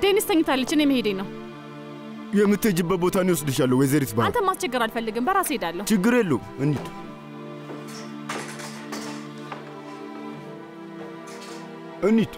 ዴኒስ ተኝታለች። እኔ መሄዴ ነው። የምትሄጅበት ቦታ ነው ይወስድሻለሁ። ወይዘሪት ባህር አንተ ማስቸገር አልፈልግም። በራሴ ሄዳለሁ። ችግር የለውም። እንሂድ እንሂድ።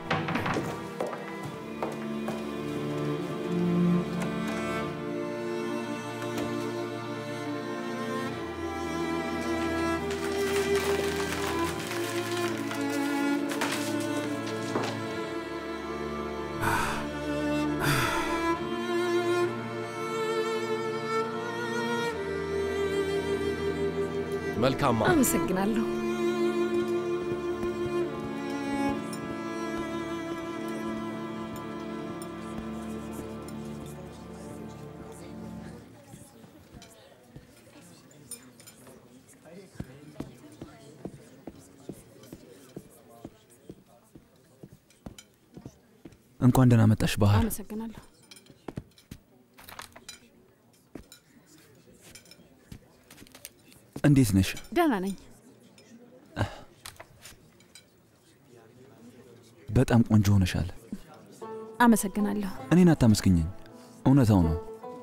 መልካም አመሰግናለሁ። እንኳን ደህና መጣሽ ባህር። አመሰግናለሁ። እንዴት ነሽ? ደህና ነኝ። በጣም ቆንጆ ሆነሻል። አመሰግናለሁ። እኔን አታመስግኘኝ፣ እውነታው ነው።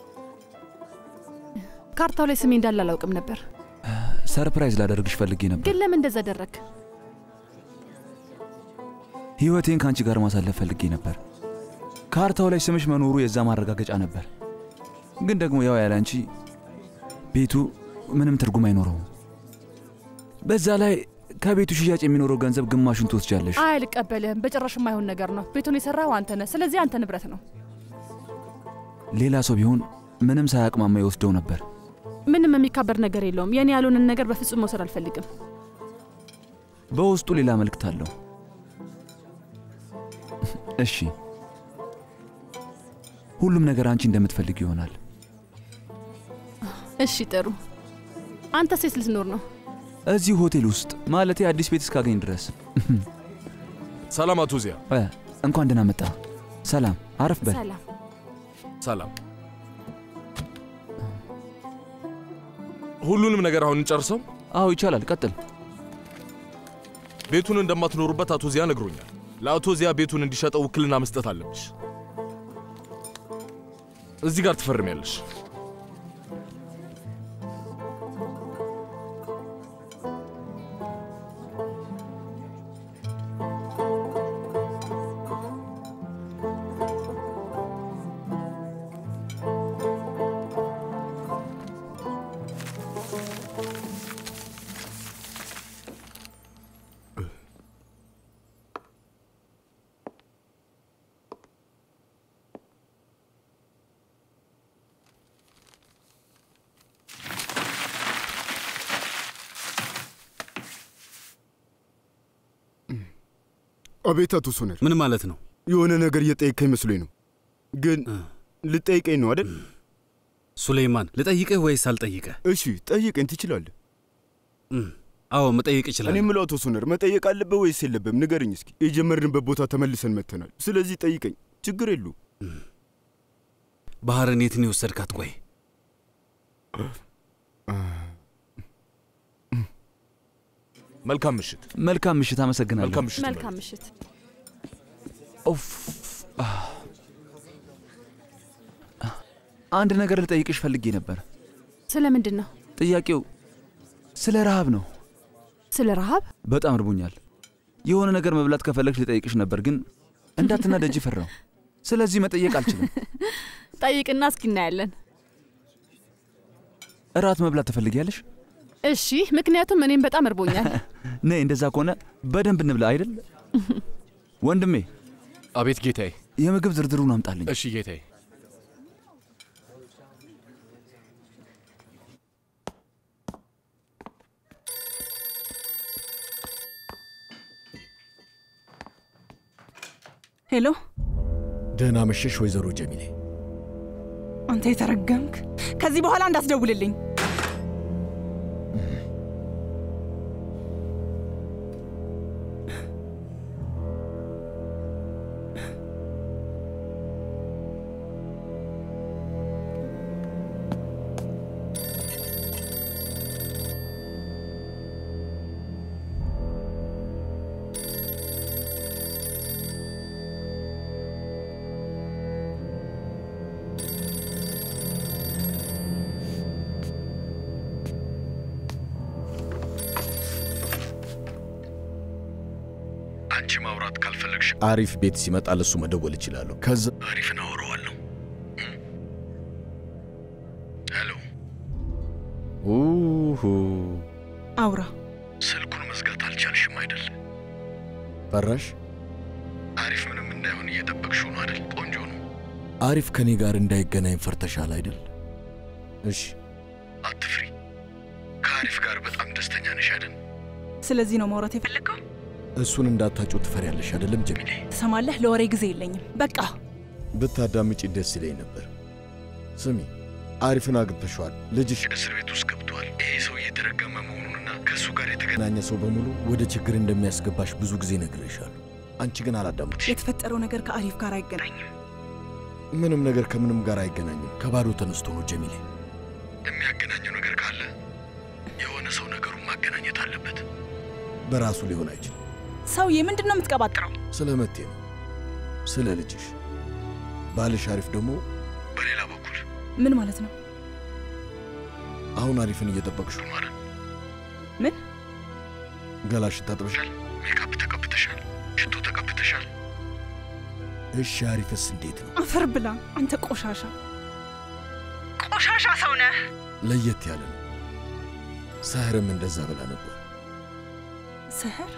ካርታው ላይ ስሜ እንዳለ አላውቅም ነበር። ሰርፕራይዝ ላደርግሽ ፈልጌ ነበር። ግን ለምን እንደዛ ደረግ? ህይወቴን ከአንቺ ጋር ማሳለፍ ፈልጌ ነበር። ካርታው ላይ ስምሽ መኖሩ የዛ ማረጋገጫ ነበር። ግን ደግሞ ያው ያለ አንቺ ቤቱ ምንም ትርጉም አይኖረውም። በዛ ላይ ከቤቱ ሽያጭ የሚኖረው ገንዘብ ግማሹን ትወስጃለሽ። አይ አልቀበልህም። በጭራሽ የማይሆን ነገር ነው። ቤቱን የሰራው አንተ ነህ። ስለዚህ አንተ ንብረት ነው። ሌላ ሰው ቢሆን ምንም ሳያቅማማ ይወስደው ነበር። ምንም የሚካበር ነገር የለውም። የኔ ያልሆንን ነገር በፍጹም መውሰድ አልፈልግም። በውስጡ ሌላ መልእክት አለው። እሺ፣ ሁሉም ነገር አንቺ እንደምትፈልግ ይሆናል። እሺ ጥሩ። አንተ ሴት ልትኖር ነው? እዚህ ሆቴል ውስጥ ማለቴ አዲስ ቤት እስካገኝ ድረስ። ሰላም አቶ ዚያ። እ፣ እንኳን ደህና መጣ። ሰላም፣ አረፍ በል። ሰላም። ሰላም። ሁሉንም ነገር አሁን እንጨርሰው? አዎ ይቻላል፣ ቀጥል። ቤቱን እንደማትኖሩበት አቶ ዚያ ነግሮኛል። ለአቶ ዚያ ቤቱን እንዲሸጠው ውክልና መስጠት አለብሽ። እዚህ ጋር ትፈርሚያለሽ። አቤት አቶ ሶነር፣ ምን ማለት ነው? የሆነ ነገር እየጠየቀኝ መስሎኝ ነው። ግን ልጠይቀኝ ነው አይደል? ሱሌይማን ልጠይቅህ ወይስ አልጠይቅህ? እሺ ጠይቀኝ፣ ትችላለህ። አዎ መጠየቅ እኔ ይችላል። የምለው አቶ ሶነር መጠየቅ አለበት ወይስ የለብም? ንገረኝ እስኪ። የጀመርንበት ቦታ ተመልሰን መጥተናል። ስለዚህ ጠይቀኝ፣ ችግር የለውም። ባህርን የትን የወሰድካት? ቆይ መልካም ምሽት። መልካም ምሽት። አመሰግናለሁ። መልካም ምሽት። መልካም ምሽት። ኦፍ አንድ ነገር ልጠይቅሽ ፈልጌ ነበር። ስለ ምንድን ነው? ጥያቄው ስለ ረሃብ ነው። ስለ ረሃብ? በጣም እርቦኛል። የሆነ ነገር መብላት ከፈለግሽ ልጠይቅሽ ነበር፣ ግን እንዳትናደጂ ፈራው። ስለዚህ መጠየቅ አልችልም። ጠይቅና እስኪ እናያለን። እራት መብላት ትፈልጊያለሽ? እሺ፣ ምክንያቱም እኔም በጣም እርቦኛል። ነይ፣ እንደዛ ከሆነ በደንብ እንብላ አይደል? ወንድሜ። አቤት ጌታዬ። የምግብ ዝርዝሩን አምጣልኝ። እሺ ጌታዬ። ሄሎ፣ ደህና መሸሽ ወይዘሮ ጀሚሌ። አንተ የተረገምክ! ከዚህ በኋላ እንዳትደውልልኝ። አንቺ ማውራት ካልፈለግሽ አሪፍ ቤት ሲመጣ ለሱ መደወል እችላለሁ። ከዛ አሪፍን አወራዋለሁ። ሄሎ ኡሁ አውራ። ስልኩን መዝጋት አልቻልሽም አይደል? ፈራሽ? አሪፍ ምንም እንዳይሆን እየጠበቅሽው ነው አይደል? ቆንጆ ነው። አሪፍ ከኔ ጋር እንዳይገናኝ ፈርተሻል አይደል? እሺ፣ አትፍሪ። ከአሪፍ ጋር በጣም ደስተኛ ነሽ አይደል? ስለዚህ ነው ማውራት የፈለግከው? እሱን እንዳታጩ ትፈሪያለሽ አይደለም ጀሚሌ? ትሰማለህ? ለወሬ ጊዜ የለኝም። በቃ ብታዳምጪ ደስ ይለኝ ነበር። ስሚ፣ አሪፍን አግብተሸዋል። ልጅሽ እስር ቤት ውስጥ ገብቷል። ይሄ ሰው እየተረገመ መሆኑንና ከእሱ ጋር የተገናኘ ሰው በሙሉ ወደ ችግር እንደሚያስገባሽ ብዙ ጊዜ ነግሬሻለሁ። አንቺ ግን አላዳምጥሽ። የተፈጠረው ነገር ከአሪፍ ጋር አይገናኝም። ምንም ነገር ከምንም ጋር አይገናኝም። ከባዶ ተነስቶ ነው ጀሚሌ። የሚያገናኘው ነገር ካለ የሆነ ሰው ነገሩን ማገናኘት አለበት። በራሱ ሊሆን አይችልም። ሰውዬ ምንድን ነው የምትቀባጥረው? ስለ መቴ ነው፣ ስለ ልጅሽ። ባልሽ አሪፍ ደግሞ በሌላ በኩል ምን ማለት ነው? አሁን አሪፍን እየጠበቅሽው ነው አይደል? ምን ገላሽን ታጥበሻል? ሜካፕ ተቀብተሻል? ሽቶ ተቀብተሻል? እሺ፣ አሪፍስ እንዴት ነው? አፈር ብላ አንተ ቆሻሻ ቆሻሻ ሰው ነህ። ለየት ያለ ነው። ሳህርም እንደዛ ብላ ነበር። ሰህር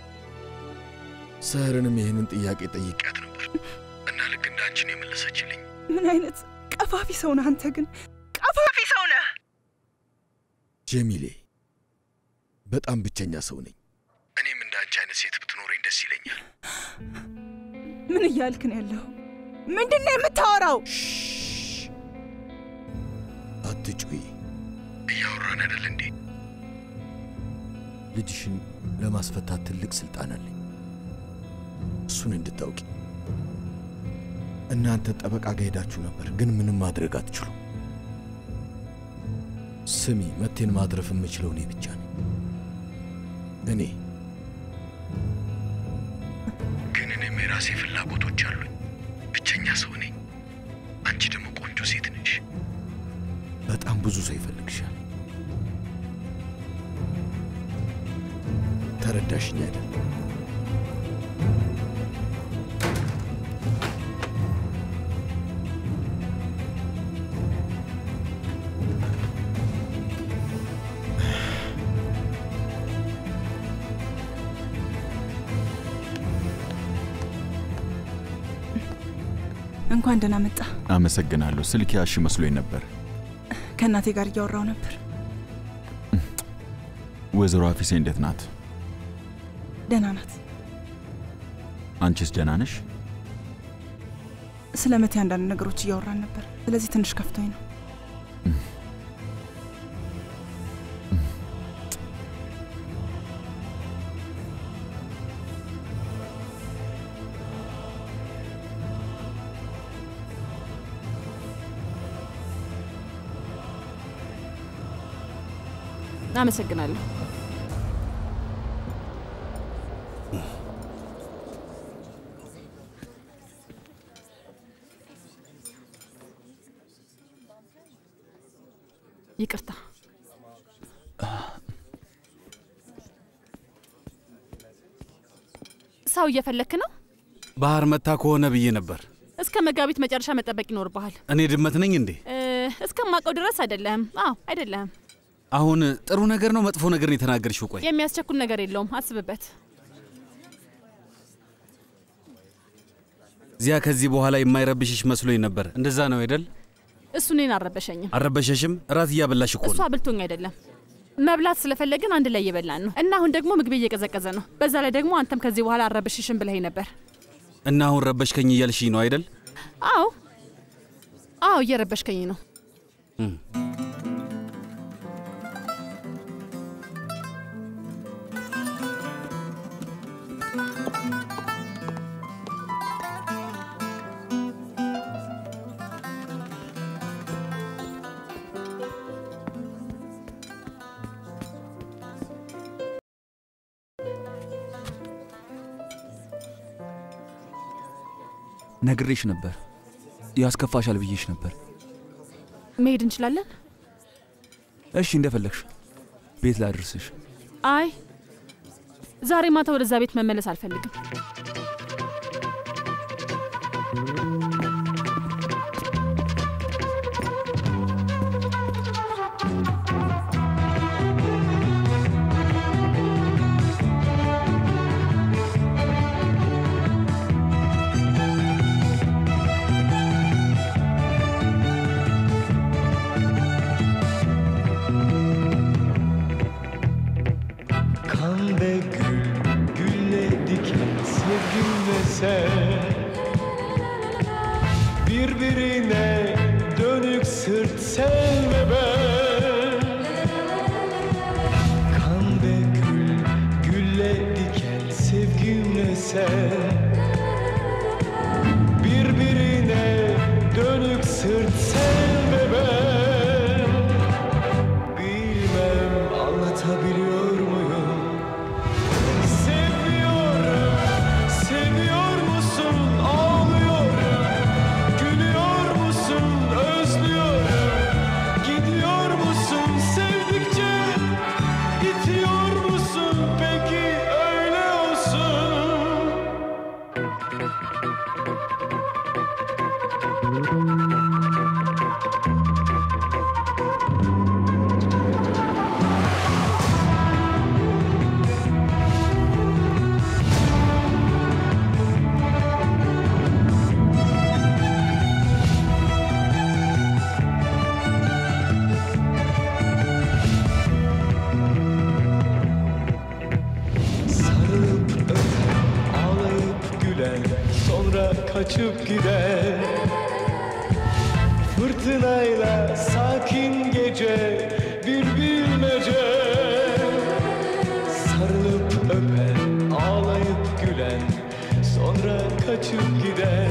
ሳህርንም ይህንን ጥያቄ ጠይቄያት ነበር እና ልክ እንደ አንቺን የመለሰችልኝ ምን አይነት ቀፋፊ ሰው ነህ አንተ ግን ቀፋፊ ሰው ነህ። ጀሚሌ፣ በጣም ብቸኛ ሰው ነኝ። እኔም እንደ አንቺ አይነት ሴት ብትኖረኝ ደስ ይለኛል። ምን እያልክ ነው ያለው? ምንድን ነው የምታወራው? አትጩይ። እያወራን አይደል እንዴ? ልጅሽን ለማስፈታት ትልቅ ስልጣን አለኝ። እሱን እንድታውቂ። እናንተ ጠበቃ ጋር ሄዳችሁ ነበር፣ ግን ምንም ማድረግ አትችሉም። ስሚ፣ መቴን ማትረፍ የምችለው እኔ ብቻ ነኝ። እኔ ግን እኔም የራሴ ፍላጎቶች አሉኝ። ብቸኛ ሰው ነኝ። አንቺ ደግሞ ቆንጆ ሴት ነሽ። በጣም ብዙ ሰው ይፈልግሻል። ተረዳሽኝ አይደል? እንኳን ደህና መጣ። አመሰግናለሁ። ስልክ ያሽ መስሎኝ ነበር። ከእናቴ ጋር እያወራው ነበር። ወይዘሮ አፊሴ እንዴት ናት? ደህና ናት። አንቺስ ደህና ነሽ? ስለ መቴ አንዳንድ ነገሮች እያወራን ነበር። ስለዚህ ትንሽ ከፍቶኝ ነው። አመሰግናለሁ። ይቅርታ። ሰው እየፈለክ ነው? ባህር መታ ከሆነ ብዬ ነበር። እስከ መጋቢት መጨረሻ መጠበቅ ይኖርብሃል። እኔ ድመት ነኝ እንዴ? እ፣ እስከማውቀው ድረስ አይደለህም። አዎ አይደለህም። አሁን ጥሩ ነገር ነው መጥፎ ነገር ነው የተናገርሽው? ቆይ የሚያስቸኩል ነገር የለውም። አስብበት። እዚያ ከዚህ በኋላ የማይረብሽሽ መስሎኝ ነበር። እንደዛ ነው አይደል? እሱ እኔን አልረበሸኝም። አልረበሸሽም? እራት እያበላሽ እኮ እሱ ነው። አብልቶኝ አይደለም መብላት ስለፈለግን አንድ ላይ እየበላን ነው። እና አሁን ደግሞ ምግብ እየቀዘቀዘ ነው። በዛ ላይ ደግሞ አንተም ከዚህ በኋላ አልረበሽሽም ብለኸኝ ነበር። እና አሁን ረበሽከኝ እያልሽኝ ነው አይደል? አዎ አዎ፣ እየረበሽከኝ ነው። ነግሬሽ ነበር። ያስከፋሻል ብዬሽ ነበር። መሄድ እንችላለን? እሺ እንደፈለግሽ። ቤት ላድርስሽ። አይ ዛሬ ማታ ወደዛ ቤት መመለስ አልፈልግም። Kan ve gül, gülle diken sevgimle sen Birbirine dönük sırt sen ve ben Kan ve gül, gülle diken sevgimle sen Birbirine dönük sırt sen ve ben Bilmem anlatabiliyor muyum? Seviyorum, seviyor musun? Ağlıyorum, gülüyor musun? Özlüyorum, gidiyor musun? Sevdikçe itiyor musun? Peki öyle olsun. Sarılıp öpen, ağlayıp gülen, sonra kaçıp gider. Fırtınayla sakin gece bir bilmece. Sarılıp öpen, ağlayıp gülen, sonra kaçıp gider.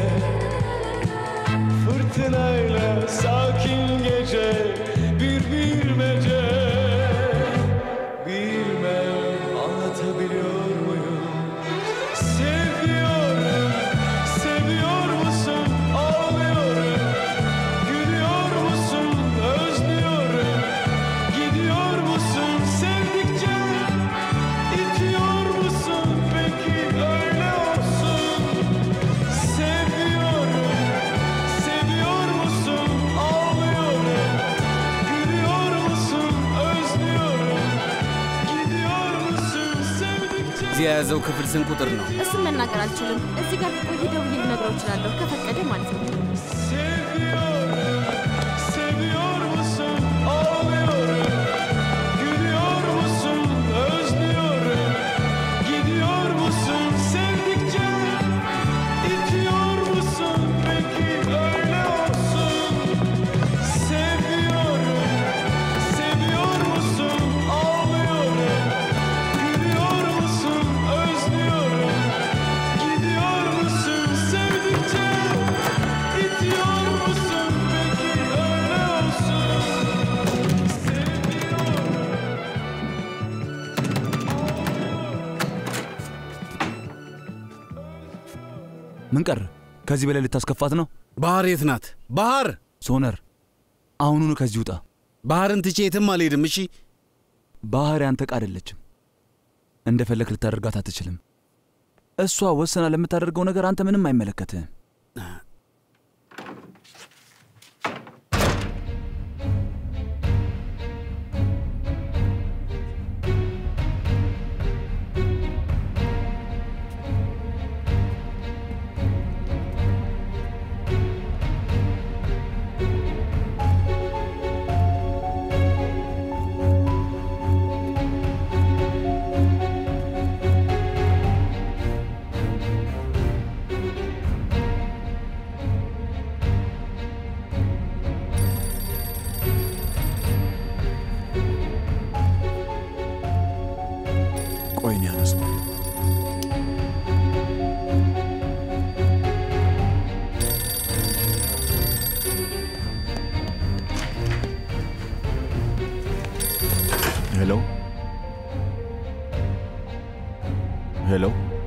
Fırtınayla sakin gece bir bilmece. Bilmem anlatabiliyor muyum? Seviyorum, seviyor musun? Ağlıyorum, gülüyor musun? Özlüyorum, gidiyor musun? Sevdikçe itiyor musun? Peki öyle olsun. Seviyorum, seviyor musun? Ağlıyorum, gülüyor musun? Özlüyorum, gidiyor musun? Sevdikçe እዚህ የያዘው ክፍል ስንት ቁጥር ነው? እሱን መናገር አልችልም። እዚህ ጋር ቆይ ደውዬ ልነግረው እችላለሁ፣ ከፈቀደ ማለት ነው። Seviyorum, seviyor musun? Ağlıyorum, gülüyor musun? Özlüyorum, gidiyor musun? Sevdikçe itiyor musun? Peki öyle olsun. Seviyorum, seviyor musun? Ağlıyorum, gülüyor musun? Özlüyorum, gidiyor musun? Sevdikçe itiyor musun? Peki öyle olsun. ምን ቀር? ከዚህ በላይ ልታስከፋት ነው? ባህር የት ናት? ባህር ሶነር፣ አሁኑኑ ከዚህ ውጣ። ባህርን ትቼ የትም አልሄድም። እሺ ባህር ያንተ ዕቃ አይደለችም። እንደፈለግ ልታደርጋት አትችልም። እሷ ወሰና ለምታደርገው ነገር አንተ ምንም አይመለከትህም። ቆይ እኔ አነሳው። ሄሎ ሄሎ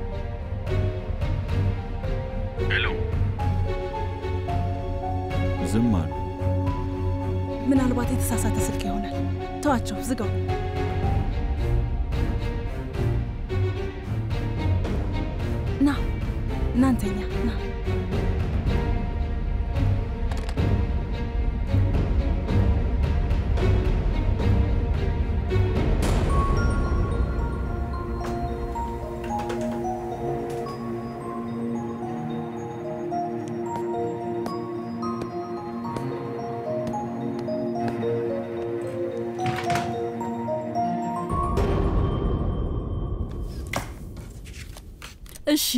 ሄሎ፣ ዝም አሉ። ምናልባት የተሳሳተ ስልክ ይሆናል። ተዋቸው፣ ዝጋው። ና እናንተኛ ና እሺ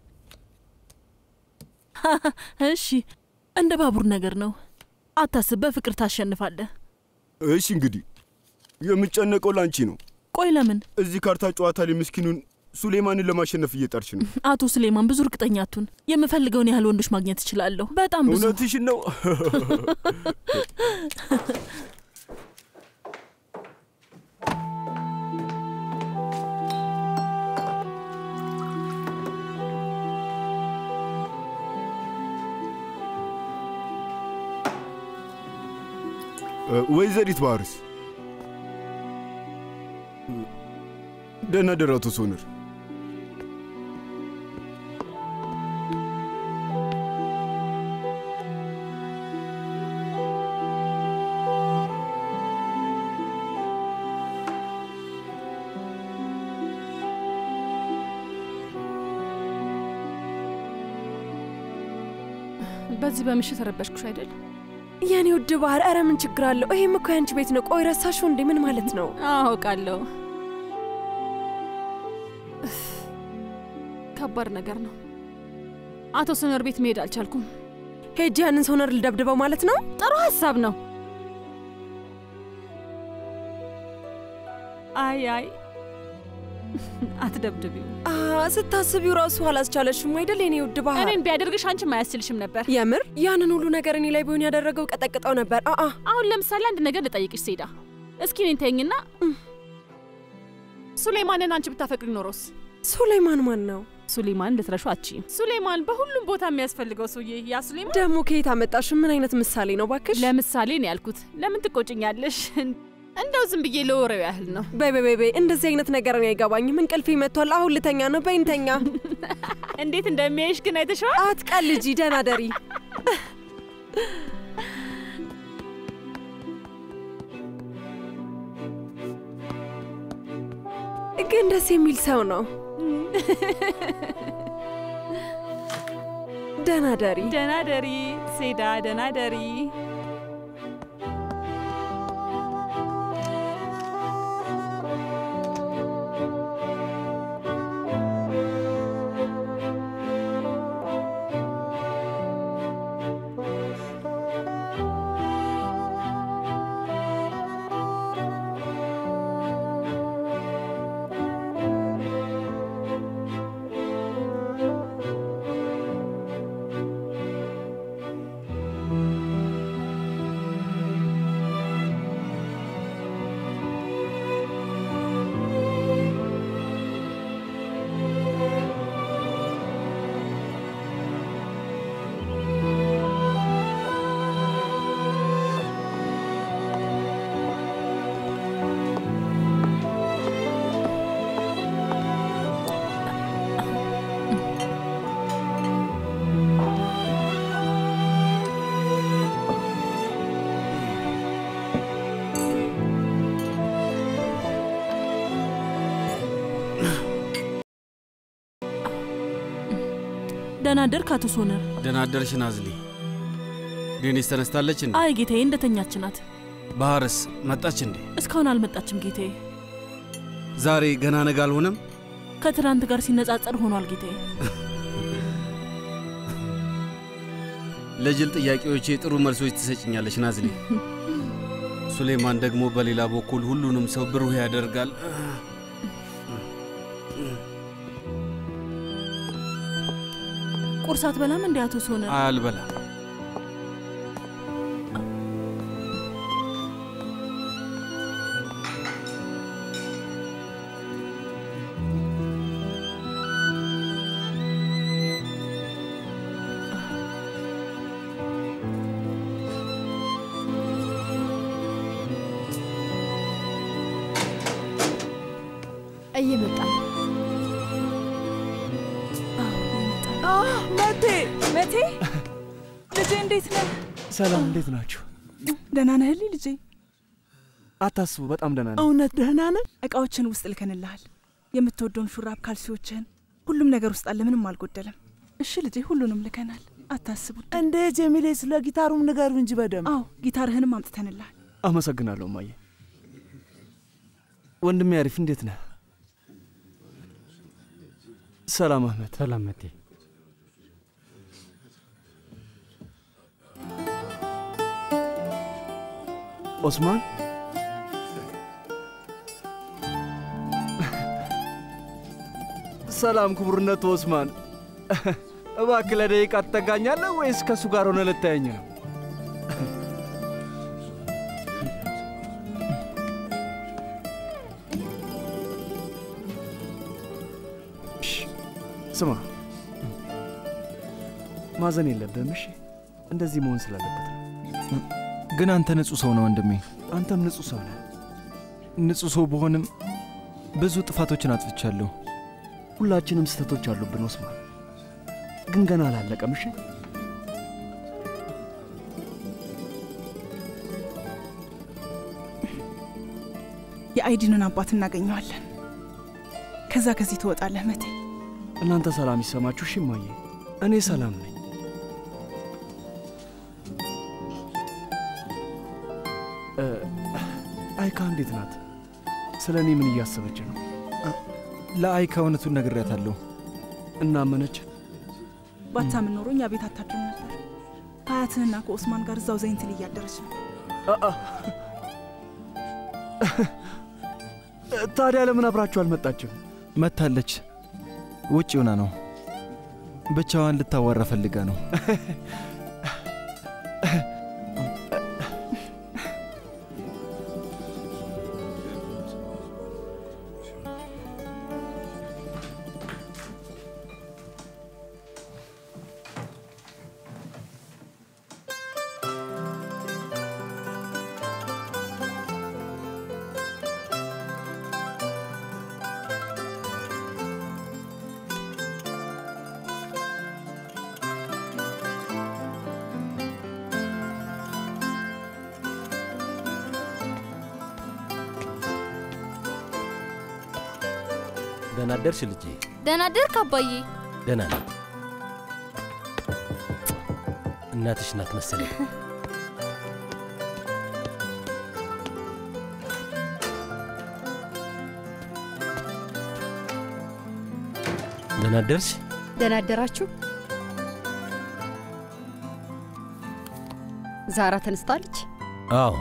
እሺ፣ እንደ ባቡር ነገር ነው። አታስብ፣ በፍቅር ታሸንፋለህ። እሺ እንግዲህ የምጨነቀው ላንቺ ነው። ቆይ ለምን? እዚህ ካርታ ጨዋታ ላይ ምስኪኑን ሱሌማንን ለማሸነፍ እየጣርች ነው። አቶ ስሌማን ብዙ እርግጠኛ አቱን የምፈልገውን ያህል ወንዶች ማግኘት እችላለሁ። በጣም ብዙ። እውነትሽን ነው። ወይዘሪት ባህርስ ደህና ደር አቶ ሶነር። በዚህ በምሽት ረበሽኩሽ አይደል? የኔ ውድ ባህር፣ ኧረ ምን ችግር አለው? ይሄም እኮ ያንቺ ቤት ነው። ቆይ ረሳሽው እንዴ? ምን ማለት ነው? አውቃለሁ። ከባድ ነገር ነው። አቶ ሶነር ቤት መሄድ አልቻልኩም። ሄጅ ያንን ሶነር ልደብድበው ማለት ነው? ጥሩ ሀሳብ ነው። አይ አይ አትደብድቢው። ስታስቢው ራሱ አላስቻለሽም አይደል? የኔ ውድ ባህር፣ እኔን ቢያደርግሽ አንቺም አያስችልሽም ነበር። የምር ያንን ሁሉ ነገር እኔ ላይ ቢሆን ያደረገው ቀጠቅጠው ነበር። አአ አሁን ለምሳሌ አንድ ነገር ልጠይቅሽ ሴዳ፣ እስኪ እኔን ተይኝና ሱሌማንን አንቺ ብታፈቅሪ ኖሮስ? ሱሌማን ማን ነው? ሱሌማን ልትረሹ አትችይም። ሱሌማን በሁሉም ቦታ የሚያስፈልገው ሰውዬ ያ ሱሌማን ደግሞ ከየት አመጣሽ? ምን አይነት ምሳሌ ነው ባክሽ? ለምሳሌ ነው ያልኩት። ለምን ትቆጭኛለሽ? እንደው ዝም ብዬ ለወሬው ያህል ነው። በይ በይ በይ በይ፣ እንደዚህ አይነት ነገር እኔ አይገባኝም። እንቅልፌ መጥቷል። አሁን ልተኛ ነው። በይ እንተኛ። እንዴት እንደሚያይሽ ግን አይተሽዋል? አትቀልጂ። ደህና ደሪ። ግን ደስ የሚል ሰው ነው። ደህና ደሪ። ደህና ደሪ ሴዳ፣ ደህና ደሪ። ደህና አደርክ አቶ ሶነር? ደህና አደርሽ ናዝሊ። ዴኒስ ተነስታለች እንዴ? አይ ጌታዬ፣ እንደተኛች ናት። ባህርስ መጣች እንዴ? እስካሁን አልመጣችም ጌታዬ። ዛሬ ገና ነገ አልሆነም? ከትናንት ጋር ሲነጻጸር ሆኗል ጌታዬ። ለጅል ጥያቄዎቼ ጥሩ መልሶች ትሰጭኛለች ናዝሊ። ሱሌማን ደግሞ በሌላ በኩል ሁሉንም ሰው ብሩህ ያደርጋል። ቁርስ አትበላም እንዴ አቶ ሶነር? አልበላም። እየመጣ ነው። አዎ መቴ መቴ፣ ልጄ እንዴት ነህ? ሰላም፣ እንዴት ናችሁ? ደህና ነህልኝ ልጄ? አታስቡ፣ በጣም ደህና ነኝ። እውነት ደህና ነህ? እቃዎችን ውስጥ ልከንልሃል። የምትወደውን ሹራብ፣ ካልሲዎችህን፣ ሁሉም ነገር ውስጥ አለ። ምንም አልጎደለም። እሺ ልጄ፣ ሁሉንም ልከናል። አታስቡ። እንዴ ጀሚሌ፣ ስለ ጊታሩም ንገሩ እንጂ በደንብ። አዎ ጊታርህንም አምጥተንልሃል። አመሰግናለሁ እማዬ። ወንድሜ አሪፍ፣ እንዴት ነህ? ሰላም አህመድ። ሰላም መቴ። ኦስማን ሰላም ክቡርነቱ ኦስማን። እባክህ ለደቂቃ ትጠጋኛለህ ወይስ ከእሱ ጋር ሆነ ልታየኝ ነው? ስማ፣ ማዘን የለብህም እሺ። እንደዚህ መሆን ስላለበት ነው። ግን አንተ ንጹሕ ሰው ነው ወንድሜ። አንተም ንጹሕ ሰው ነህ። ንጹሕ ሰው ብሆንም ብዙ ጥፋቶችን አጥፍቻለሁ። ሁላችንም ስህተቶች አሉብን ኦስማን፣ ግን ገና አላለቀም። እሺ የአይዲንን አባት እናገኘዋለን። ከዛ ከዚህ ትወጣለህ መቴ። እናንተ ሰላም ይሰማችሁ። እሺ እማዬ፣ እኔ ሰላም ነኝ። እ፣ አይካ እንዴት ናት? ስለ እኔ ምን እያሰበች ነው? ለአይካ እውነቱን ነግሬያታለሁ። እናመነች? ባታምን ኖሮ እኛ ቤት አታድርም ነበር። ከአያትህና ከኦስማን ጋር እዛው ዘይንትል እያደረች ነው። ታዲያ ለምን አብራችሁ አልመጣችም? መታለች። ውጭ ሆና ነው። ብቻዋን ልታዋራ ፈልጋ ነው። ደህና አደርሽ ልጄ? ደህና አደርክ አባዬ? ደህና ነኝ። እናትሽ ናት መሰለኝ። ደህና አደርሽ? ደህና አደራችሁ። ዛራ ተነስታለች? አዎ፣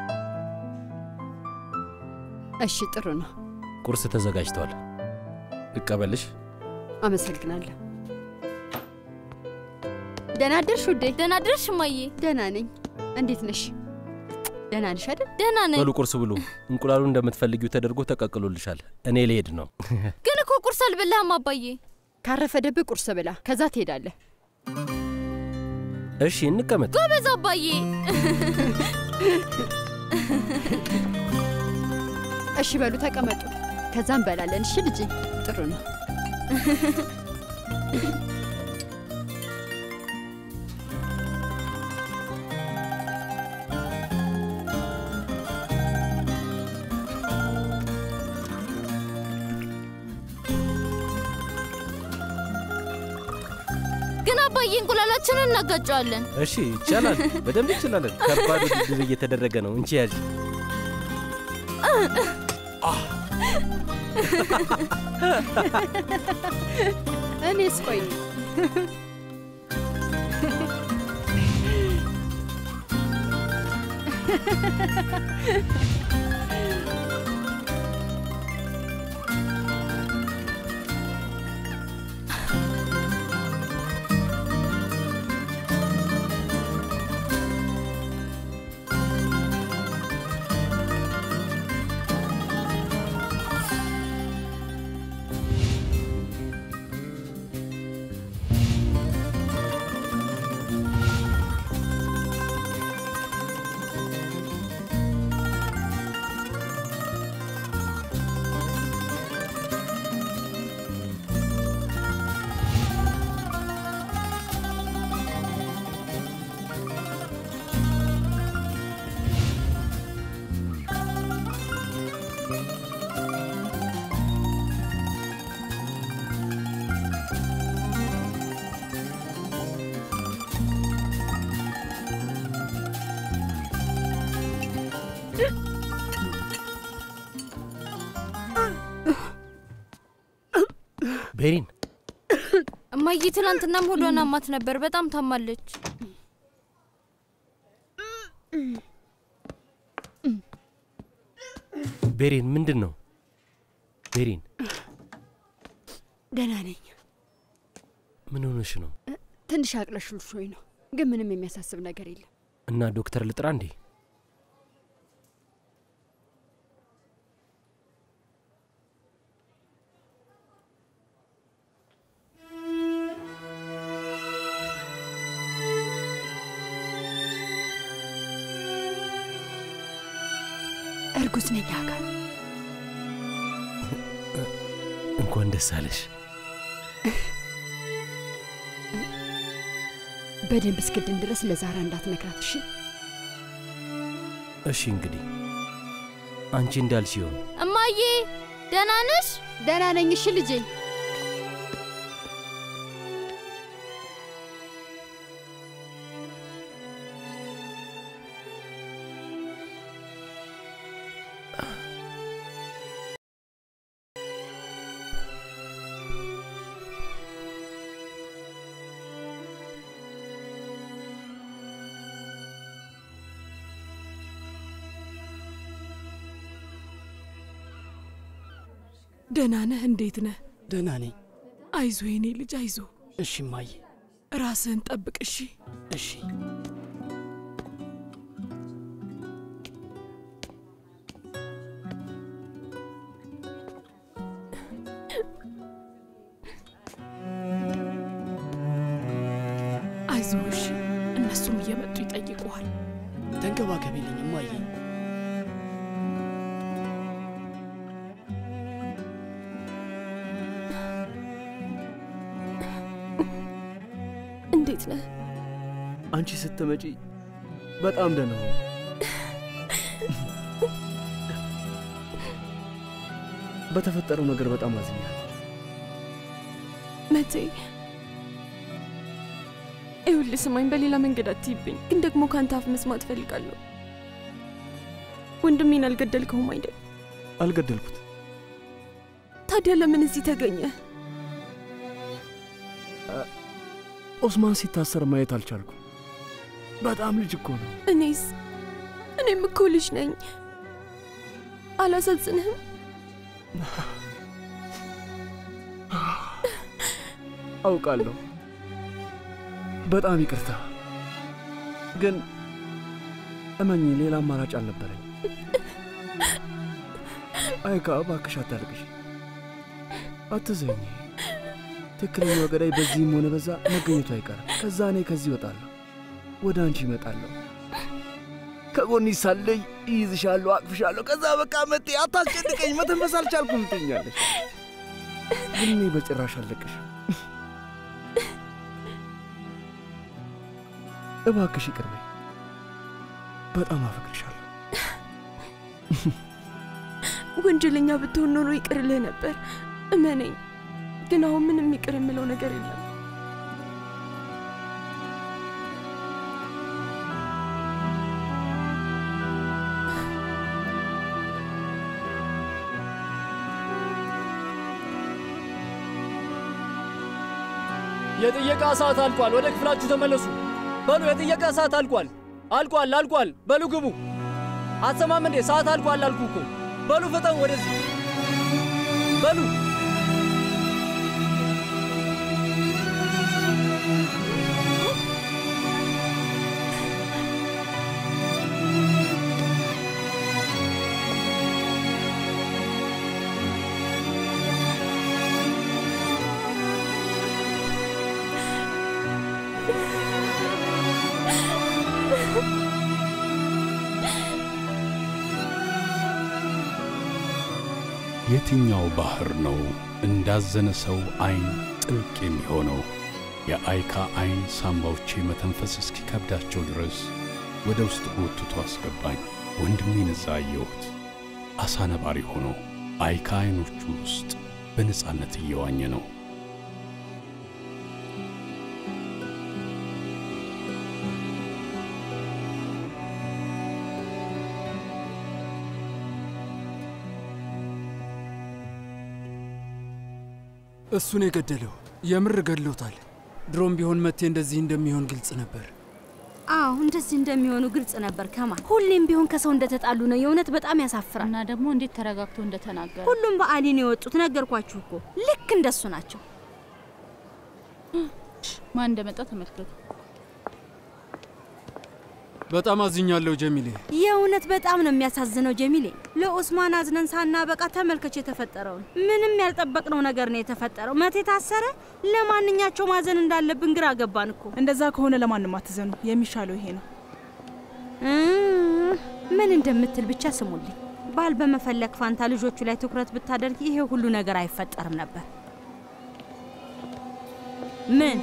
እሺ፣ ጥሩ ነው። ቁርስ ተዘጋጅቷል። ልቀበልሽ? አመሰግናለሁ። ደህና አደርሽ ውዴ? ደህና አደርሽ እማዬ? ደህና ነኝ። እንዴት ነሽ? ደህና ነሽ አይደል? ደህና ነኝ። በሉ ቁርስ ብሉ። እንቁላሉ እንደምትፈልጊው ተደርጎ ተቀቅሎልሻል። እኔ ልሄድ ነው። ግን እኮ ቁርስ አልበላህም አባዬ። ካረፈደብህ ቁርስ ብላ፣ ከዛ ትሄዳለህ። እሺ እንቀመጥ። ጎበዝ አባዬ። እሺ በሉ ተቀመጡ፣ ከዛ እንበላለን። እሺ ልጄ፣ ጥሩ ነው። ግን አባዬ እንቁላላችንን እናጋጨዋለን። እሺ ይቻላል፣ በደንብ ይችላለን። ከባድ ውድድር እየተደረገ ነው። እንቺ ያዥ። እኔስ ቆይ ቤሪን እማዬ ትናንትናም ሆዷን አማት ነበር። በጣም ታማለች። ቤሪን ምንድን ነው? ቤሪን ደህና ነኝ። ምን ሆነሽ ነው? ትንሽ አቅለሽልሾኝ ነው፣ ግን ምንም የሚያሳስብ ነገር የለም። እና ዶክተር ልጥራ እንዴ? እርጉዝ ነኝ አካል። እንኳን ደስ አለሽ። በደንብ እስክድን ድረስ ለዛራ እንዳትነግራት እሺ? እሺ እንግዲህ አንቺ እንዳልሽ ይሆን። እማዬ ደህና ነሽ? ደህና ነኝ። እሺ ልጄ። ደህና ነህ? እንዴት ነህ? ደህና ነኝ። አይዞ የኔ ልጅ አይዞ። እሺ እማዬ። ራስህን ጠብቅ እሺ? እሺ። አይዞ እሺ። እነሱም እየመጡ ይጠይቁሃል። ተንከባከቢልኝ እማዬ። እንዴት ነህ? አንቺ ስትመጪ በጣም ደህና ሆንኩ። በተፈጠረው ነገር በጣም አዝኛለሁ። መቴ ይኸውልህ፣ ስማኝ፣ በሌላ መንገድ አትይብኝ፣ ግን ደግሞ ከአንተ አፍ መስማት እፈልጋለሁ። ወንድሜን አልገደልከውም አይደል? አልገደልኩት። ታዲያ ለምን እዚህ ተገኘ? ኦስማን ሲታሰር ማየት አልቻልኩም። በጣም ልጅ እኮ ነው። እኔስ እኔም እኮ ልጅ ነኝ። አላሳዝንህም? አውቃለሁ። በጣም ይቅርታ። ግን እመኝ፣ ሌላ አማራጭ አልነበረኝ። አይካ፣ እባክሽ አታልቅሽ፣ አትዘኝ። ትክክለኛው ገዳይ በዚህም ሆነ በዛ መገኘቱ አይቀርም። ከዛ እኔ ከዚህ እወጣለሁ፣ ወደ አንቺ እመጣለሁ። ከጎኒ ሳለይ ይይዝሻለሁ፣ አቅፍሻለሁ። ከዛ በቃ መጤ አታስጨንቀኝ፣ መተንፈስ አልቻልኩም ትኛለሽ። ግን እኔ በጭራሽ አለቅሽ። እባክሽ ይቅር በይ። በጣም አፈቅርሻለሁ። ወንጀለኛ ብትሆን ኖሮ ይቅርልህ ነበር፣ እመነኝ። ግን አሁን ምንም ይቅር የምለው ነገር የለም። የጥየቃ ሰዓት አልቋል። ወደ ክፍላችሁ ተመለሱ። በሉ የጥየቃ ሰዓት አልቋል። አልቋል፣ አልቋል። በሉ ግቡ። አትሰማም እንዴ? ሰዓት አልቋል አልኩ እኮ። በሉ ፍጠን ወደዚህ በሉ። የትኛው ባህር ነው እንዳዘነ ሰው አይን ጥልቅ የሚሆነው? የአይካ አይን ሳምባዎቼ መተንፈስ እስኪከብዳቸው ድረስ ወደ ውስጥ ጎትቶ አስገባኝ። ወንድሜን እዛ አየሁት፣ አሳ ነባሪ ሆኖ አይካ አይኖቹ ውስጥ በነፃነት እየዋኘ ነው። እሱን የገደለው የምር ገድሎታል። ድሮም ቢሆን መቴ እንደዚህ እንደሚሆን ግልጽ ነበር። አዎ እንደዚህ እንደሚሆኑ ግልጽ ነበር። ከማል ሁሌም ቢሆን ከሰው እንደተጣሉ ነው። የእውነት በጣም ያሳፍራል። እና ደግሞ እንዴት ተረጋግቶ እንደተናገረ ሁሉም በአሊ ነው የወጡት። ነገርኳችሁ እኮ ልክ እንደሱ ናቸው። ማን እንደመጣ ተመልከቱ። በጣም አዝኛለሁ ጀሚሌ። የእውነት በጣም ነው የሚያሳዝነው ጀሚሌ። ለኦስማን አዝነን ሳናበቃ ተመልከች የተፈጠረውን። ምንም ያልጠበቅነው ነገር ነው የተፈጠረው። መቴ ታሰረ። ለማንኛቸው ማዘን እንዳለብን ግራ ገባን እኮ። እንደዛ ከሆነ ለማንም አትዘኑ። የሚሻለው ይሄ ነው። እም፣ ምን እንደምትል ብቻ ስሙልኝ። ባል በመፈለግ ፋንታ ልጆቹ ላይ ትኩረት ብታደርግ ይሄ ሁሉ ነገር አይፈጠርም ነበር። ምን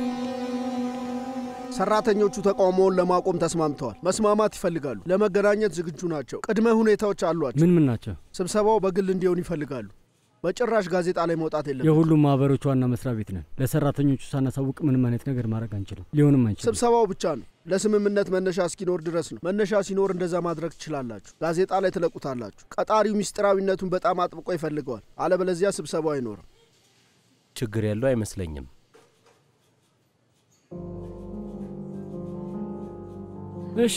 ሰራተኞቹ ተቃውሞውን ለማቆም ተስማምተዋል። መስማማት ይፈልጋሉ። ለመገናኘት ዝግጁ ናቸው። ቅድመ ሁኔታዎች አሏቸው። ምን ምን ናቸው? ስብሰባው በግል እንዲሆን ይፈልጋሉ። በጭራሽ ጋዜጣ ላይ መውጣት የለም። የሁሉም ማህበሮች ዋና መስሪያ ቤት ነን። ለሰራተኞቹ ሳናሳውቅ ምንም አይነት ነገር ማድረግ አንችልም፣ ሊሆንም አንችልም። ስብሰባው ብቻ ነው። ለስምምነት መነሻ እስኪኖር ድረስ ነው። መነሻ ሲኖር እንደዛ ማድረግ ትችላላችሁ። ጋዜጣ ላይ ትለቁታላችሁ። ቀጣሪው ሚስጥራዊነቱን በጣም አጥብቆ ይፈልገዋል። አለበለዚያ ስብሰባው አይኖርም። ችግር ያለው አይመስለኝም። እሺ፣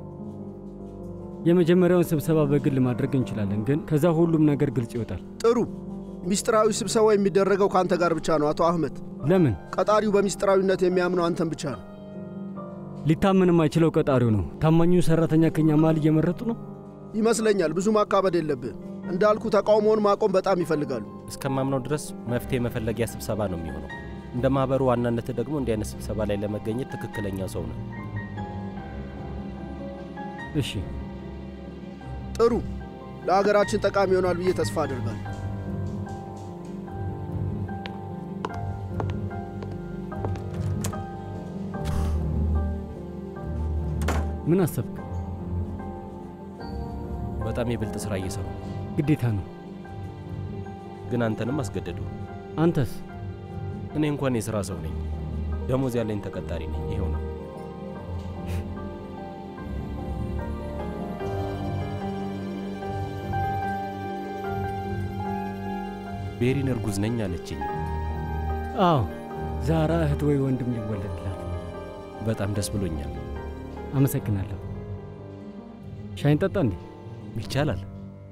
የመጀመሪያውን ስብሰባ በግል ማድረግ እንችላለን፣ ግን ከዛ ሁሉም ነገር ግልጽ ይወጣል። ጥሩ። ሚስጥራዊ ስብሰባ የሚደረገው ከአንተ ጋር ብቻ ነው አቶ አህመድ። ለምን? ቀጣሪው በሚስጥራዊነት የሚያምነው አንተን ብቻ ነው። ሊታመን የማይችለው ቀጣሪው ነው። ታማኙ ሰራተኛ ከኛ መሀል እየመረጡ ነው ይመስለኛል። ብዙ ማካበድ የለብህም። እንዳልኩ ተቃውሞውን ማቆም በጣም ይፈልጋሉ። እስከማምነው ድረስ መፍትሄ መፈለጊያ ስብሰባ ነው የሚሆነው። እንደ ማህበሩ ዋናነት ደግሞ እንዲህ አይነት ስብሰባ ላይ ለመገኘት ትክክለኛ ሰው ነው። እሺ፣ ጥሩ። ለሀገራችን ጠቃሚ ይሆናል ብዬ ተስፋ አድርጋለሁ። ምን አሰብክ? በጣም የብልጥ ስራ እየሰሩ ግዴታ ነው። ግን አንተንም አስገደዱ። አንተስ? እኔ እንኳን የሥራ ሰው ነኝ። ደሞዝ ያለኝ ተቀጣሪ ነኝ። ይኸው ነው። ቤሪን እርጉዝ ነኝ አለችኝ። አዎ፣ ዛራ እህት ወይ ወንድም ሊወለድላት። በጣም ደስ ብሎኛል። አመሰግናለሁ። ሻይን ጠጣ እንዴ? ይቻላል።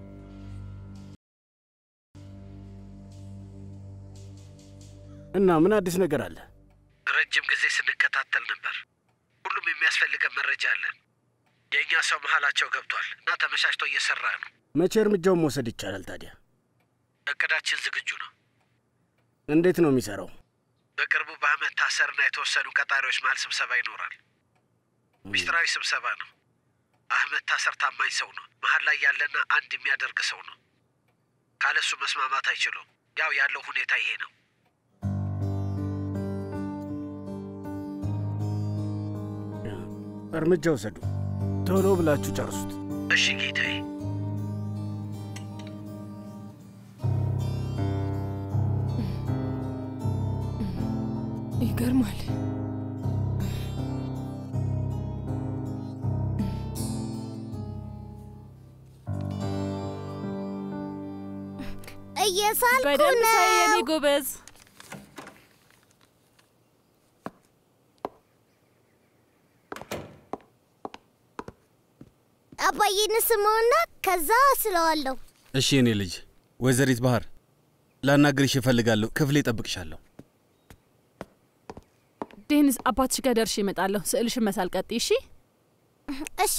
እና ምን አዲስ ነገር አለ? ረጅም ጊዜ ስንከታተል ነበር። ሁሉም የሚያስፈልገን መረጃ አለን። የእኛ ሰው መሀላቸው ገብቷል እና ተመቻችቶ እየሰራ ነው። መቼ እርምጃውን መውሰድ ይቻላል ታዲያ? እቅዳችን ዝግጁ ነው። እንዴት ነው የሚሰራው? በቅርቡ በአህመድ ታሰርና የተወሰኑ ቀጣሪዎች መሀል ስብሰባ ይኖራል። ሚስጥራዊ ስብሰባ ነው። አህመድ ታሰር ታማኝ ሰው ነው። መሀል ላይ ያለና አንድ የሚያደርግ ሰው ነው። ካለሱ መስማማት አይችሉም። ያው ያለው ሁኔታ ይሄ ነው። እርምጃ ውሰዱ። ቶሎ ብላችሁ ጨርሱት። እሺ ጌታዬ። ይገርማል። እየሳልኩ በደንብ ነው። ሳይ የኔ ጎበዝ። አባዬን ስመውና ከዛ ስለዋለሁ። እሺ የኔ ልጅ ወይዘሪት ባህር ላናግርሽ እፈልጋለሁ። ክፍሌ እጠብቅሻለሁ። ዴኒስ አባትሽ ጋር ደርሼ እመጣለሁ። ስዕልሽን መሳል ቀጥይ። እሺ እሺ።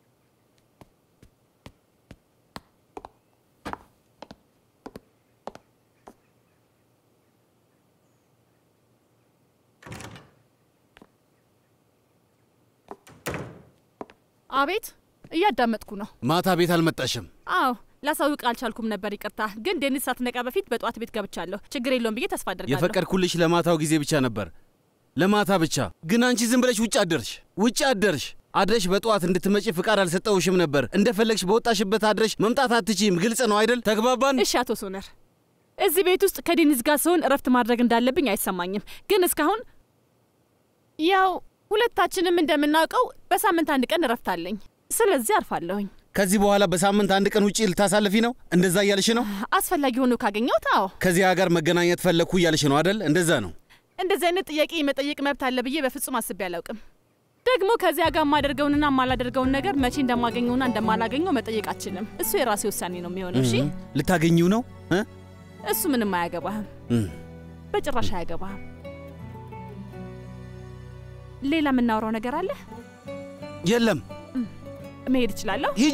አቤት፣ እያዳመጥኩ ነው። ማታ ቤት አልመጣሽም? አዎ ላሳውቅ አልቻልኩም ነበር፣ ይቅርታ። ግን ዴኒስ ሳትነቃ በፊት በጠዋት ቤት ገብቻለሁ። ችግር የለውም ብዬ ተስፋ አድርጋለሁ። የፈቀድኩልሽ ለማታው ጊዜ ብቻ ነበር፣ ለማታ ብቻ። ግን አንቺ ዝም ብለሽ ውጭ አደርሽ፣ ውጭ አደርሽ። አድረሽ በጠዋት እንድትመጪ ፍቃድ አልሰጠውሽም ነበር። እንደፈለግሽ በወጣሽበት አድረሽ መምጣት አትችይም። ግልጽ ነው አይደል? ተግባባን? እሺ አቶ ሶነር፣ እዚህ ቤት ውስጥ ከዴኒስ ጋር ስሆን እረፍት ማድረግ እንዳለብኝ አይሰማኝም። ግን እስካሁን ያው ሁለታችንም እንደምናውቀው በሳምንት አንድ ቀን እረፍት አለኝ። ስለዚህ አርፋለሁኝ። ከዚህ በኋላ በሳምንት አንድ ቀን ውጪ ልታሳልፊ ነው? እንደዛ እያልሽ ነው? አስፈላጊ ሆኖ ካገኘሁት አዎ። ከዚያ ጋር መገናኘት ፈለግኩ እያልሽ ነው አደል? እንደዛ ነው። እንደዚህ አይነት ጥያቄ የመጠየቅ መብት አለ ብዬ በፍጹም አስቤ አላውቅም። ደግሞ ከዚያ ጋር የማደርገውንና የማላደርገውን ነገር መቼ እንደማገኘውና እንደማላገኘው መጠየቅ አችልም። እሱ የራሴ ውሳኔ ነው የሚሆነው። እሺ፣ እም፣ ልታገኚው ነው እ? እሱ ምንም አያገባህም፣ እም፣ በጭራሽ አያገባህም። ሌላ የምናወራው ነገር አለ? የለም። መሄድ እችላለሁ? ሂጂ።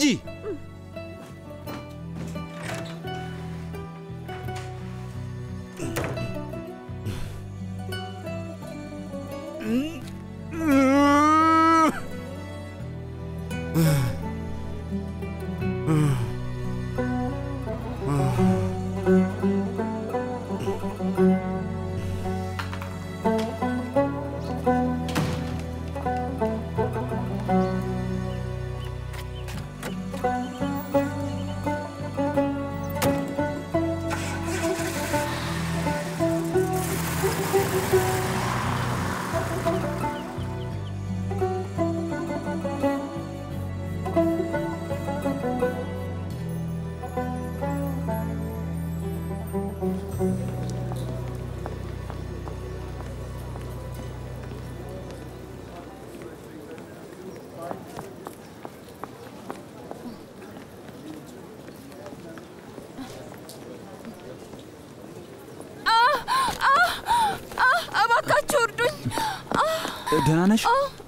እባካችሁ እርዱኝ። ደህና ነሽ?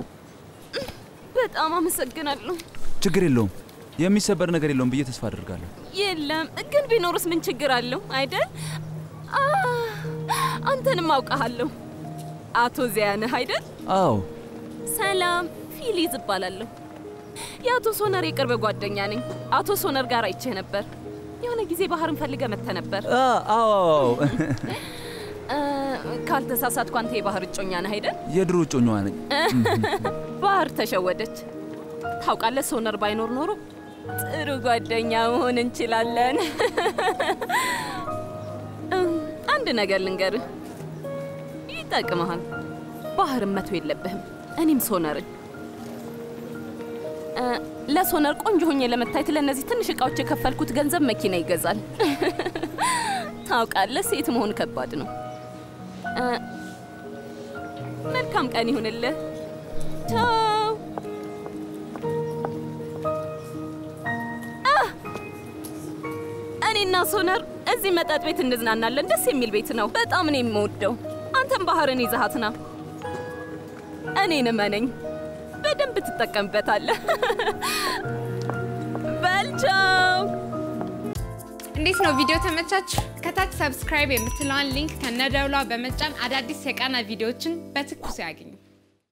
በጣም አመሰግናለሁ። ችግር የለውም። የሚሰበር ነገር የለውም ብዬ ተስፋ አድርጋለሁ። የለም ግን ቢኖርስ ምን ችግር አለው አይደል? አ፣ አንተንም አውቃሃለሁ። አቶ ዚያ ነህ አይደል? አዎ፣ ሰላም፣ ፊሊዝ እባላለሁ። የአቶ ሶነር የቅርብ ጓደኛ ነኝ። አቶ ሶነር ጋር አይቼህ ነበር። የሆነ ጊዜ ባህርን ፈልገ መጥተህ ነበር። አ- አዎ፣ አዎ። እ፣ ካልተሳሳትኩ አንተ የባህር እጮኛ ነህ አይደል? የድሮ እጮኛዋ ነኝ። ባህር ተሸወደች። ታውቃለህ፣ ሶነር ባይኖር ኖሮ ጥሩ ጓደኛ መሆን እንችላለን። እም፣ አንድ ነገር ልንገርህ፣ ይጠቅመሃል። ባህርን መቶ የለብህም። እኔም ሶነርን እ፣ ለሶነር ቆንጆ ሆኜ ለመታየት ለእነዚህ ትንሽ እቃዎች የከፈልኩት ገንዘብ መኪና ይገዛል። ታውቃለህ፣ ሴት መሆን ከባድ ነው። እ፣ መልካም ቀን ይሁንልህ። ቻው። አህ! እኔና ሶነር እዚህ መጠጥ ቤት እንዝናናለን። ደስ የሚል ቤት ነው። በጣም ነው የምወደው። አንተም ባህርን ይዘሃት ና። እኔን እመነኝ፣ በደንብ ትጠቀምበታለህ። በል ቻው። እንዴት ነው ቪዲዮ ተመቻችሁ? ከታች ሰብስክራይብ የምትለዋን ሊንክ ከነደውሏ በመጫን አዳዲስ የቃና ቪዲዮዎችን በትኩሱ ያግኙ።